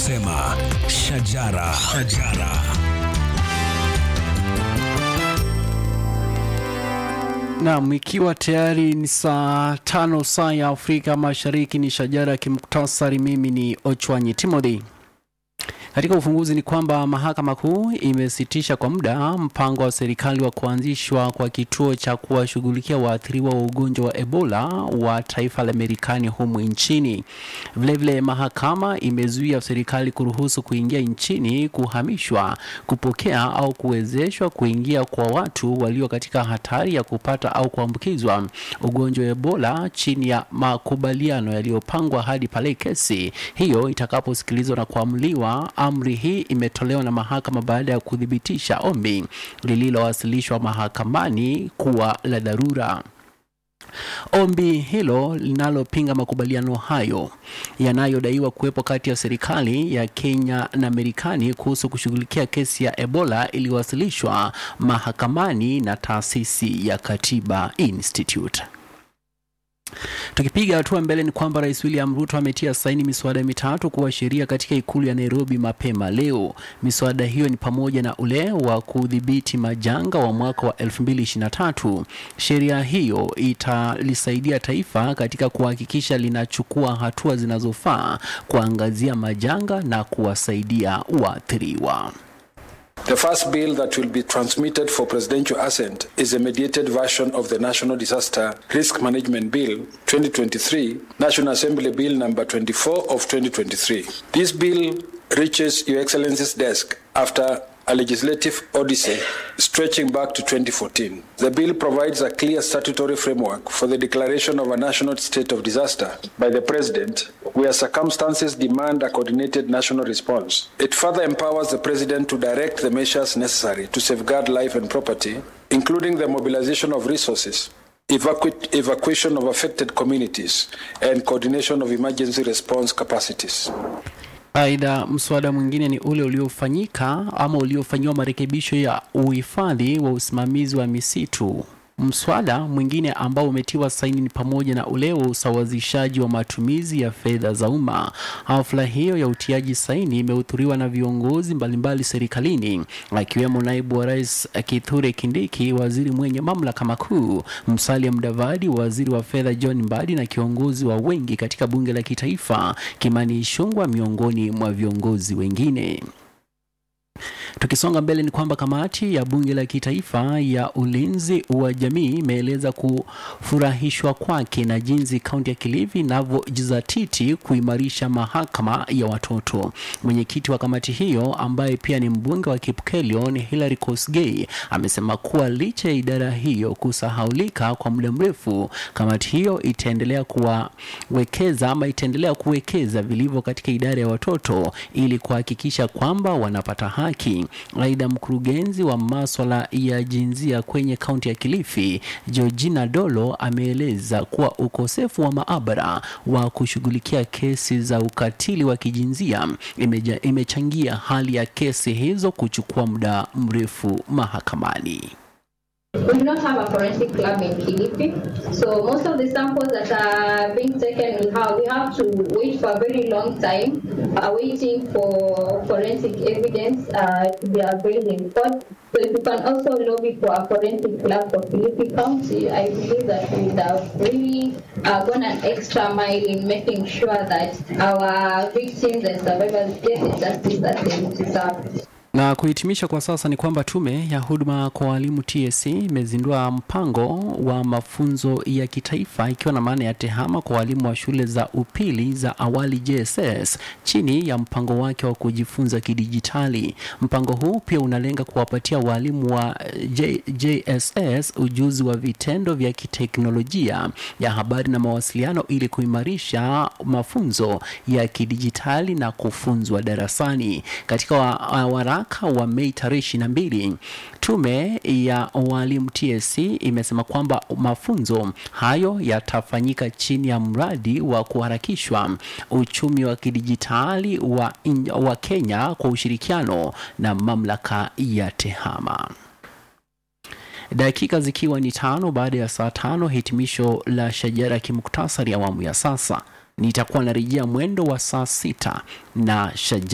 Sema shajara, shajara. Naam, ikiwa tayari ni saa tano saa ya Afrika Mashariki, ni shajara ya kimuktasari. Mimi ni Ochwanyi Timothy. Katika ufunguzi ni kwamba mahakama kuu imesitisha kwa muda mpango wa serikali wa kuanzishwa kwa kituo cha kuwashughulikia waathiriwa wa ugonjwa wa Ebola wa taifa la Marekani humu nchini. Vilevile, mahakama imezuia serikali kuruhusu kuingia nchini, kuhamishwa, kupokea au kuwezeshwa kuingia kwa watu walio katika hatari ya kupata au kuambukizwa ugonjwa wa Ebola chini ya makubaliano yaliyopangwa hadi pale kesi hiyo itakaposikilizwa na kuamuliwa. Amri hii imetolewa na mahakama baada ya kuthibitisha ombi lililowasilishwa mahakamani kuwa la dharura. Ombi hilo linalopinga makubaliano hayo yanayodaiwa kuwepo kati ya serikali ya Kenya na Marekani kuhusu kushughulikia kesi ya Ebola iliwasilishwa mahakamani na taasisi ya Katiba Institute. Tukipiga hatua mbele ni kwamba Rais William Ruto ametia saini miswada mitatu kuwa sheria katika ikulu ya Nairobi mapema leo. Miswada hiyo ni pamoja na ule wa kudhibiti majanga wa mwaka wa 2023. Sheria hiyo italisaidia taifa katika kuhakikisha linachukua hatua zinazofaa kuangazia majanga na kuwasaidia waathiriwa. The first bill that will be transmitted for presidential assent is a mediated version of the National Disaster Risk Management Bill 2023, National Assembly Bill number 24 of 2023. This bill reaches Your Excellency's desk after a legislative odyssey stretching back to 2014. The bill provides a clear statutory framework for the declaration of a national state of disaster by the President where circumstances demand a coordinated national response. It further empowers the President to direct the measures necessary to safeguard life and property, including the mobilization of resources, evacu- evacuation of affected communities, and coordination of emergency response capacities. Aidha, mswada mwingine ni ule uliofanyika ama uliofanyiwa marekebisho ya uhifadhi wa usimamizi wa misitu. Mswada mwingine ambao umetiwa saini ni pamoja na ule wa usawazishaji wa matumizi ya fedha za umma. Hafla hiyo ya utiaji saini imehudhuriwa na viongozi mbalimbali serikalini akiwemo naibu wa rais Kithure Kindiki, waziri mwenye mamlaka makuu, Musalia Mudavadi, waziri wa fedha John Mbadi na kiongozi wa wengi katika bunge la kitaifa Kimani Ichung'wah miongoni mwa viongozi wengine. Tukisonga mbele ni kwamba kamati ya bunge la kitaifa ya ulinzi wa jamii imeeleza kufurahishwa kwake na jinsi kaunti ya Kilifi inavyojizatiti kuimarisha mahakama ya watoto. Mwenyekiti wa kamati hiyo ambaye pia ni mbunge wa Kipkelion Hilary Kosgei amesema kuwa licha ya idara hiyo kusahaulika kwa muda mrefu, kamati hiyo itaendelea kuwawekeza ama itaendelea kuwekeza vilivyo katika idara ya watoto ili kuhakikisha kwamba wanapata haki. Aidha, mkurugenzi wa maswala ya jinsia kwenye kaunti ya Kilifi Georgina Dolo ameeleza kuwa ukosefu wa maabara wa kushughulikia kesi za ukatili wa kijinsia imeja, imechangia hali ya kesi hizo kuchukua muda mrefu mahakamani. We do not have a forensic lab in Kilifi, so most of the samples that are being taken, we have, we have to wait for a very long time, uh, waiting for forensic evidence uh, to be available in court. So if you can also lobby for a forensic lab for Kilifi County, I believe that we would have really uh, gone an extra mile in making sure that our victims and survivors get the justice that they deserve. Na kuhitimisha kwa sasa ni kwamba tume ya huduma kwa walimu TSC imezindua mpango wa mafunzo ya kitaifa ikiwa na maana ya tehama kwa walimu wa shule za upili za awali JSS chini ya mpango wake wa kujifunza kidijitali. Mpango huu pia unalenga kuwapatia walimu wa J, JSS ujuzi wa vitendo vya kiteknolojia ya habari na mawasiliano ili kuimarisha mafunzo ya kidijitali na kufunzwa darasani. Katika wa, waraka wa Mei tarehe ishirini na mbili tume ya walimu TSC imesema kwamba mafunzo hayo yatafanyika chini ya mradi wa kuharakishwa uchumi wa kidijitali wa, in, wa Kenya kwa ushirikiano na mamlaka ya TEHAMA. Dakika zikiwa ni tano baada ya saa tano, hitimisho la shajara ya kimuktasari awamu ya sasa. Nitakuwa narejea mwendo wa saa sita na shajara